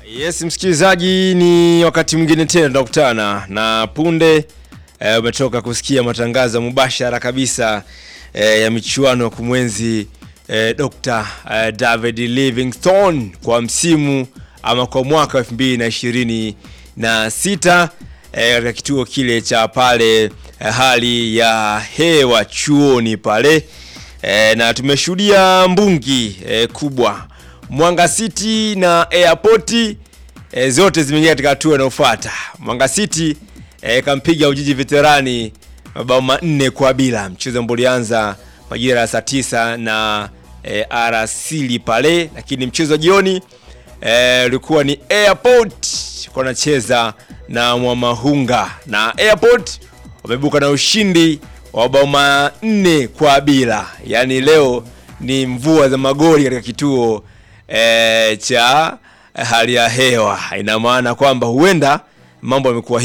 Yes, msikilizaji, ni wakati mwingine tena tunakutana na punde eh, umetoka kusikia matangazo mubashara kabisa eh, ya michuano ya kumwenzi eh, Dr. eh, David Livingstone kwa msimu ama kwa mwaka 2026 eh, katika kituo kile cha pale eh, hali ya hewa chuoni pale eh, na tumeshuhudia mbungi eh, kubwa Mwanga City na Airport e, zote zimeingia katika hatua inayofuata. Mwanga City e, kampiga Ujiji Veterani mabao manne kwa bila, mchezo ambao ulianza majira ya saa tisa na e, arasili pale, lakini mchezo wa jioni ulikuwa e, ni Airport kwa anacheza na Mwamahunga na Airport wamebuka na ushindi wa mabao manne kwa bila, yaani leo ni mvua za magoli katika kituo e, cha hali ya hewa. Ina maana kwamba huenda mambo yamekuwa hivi.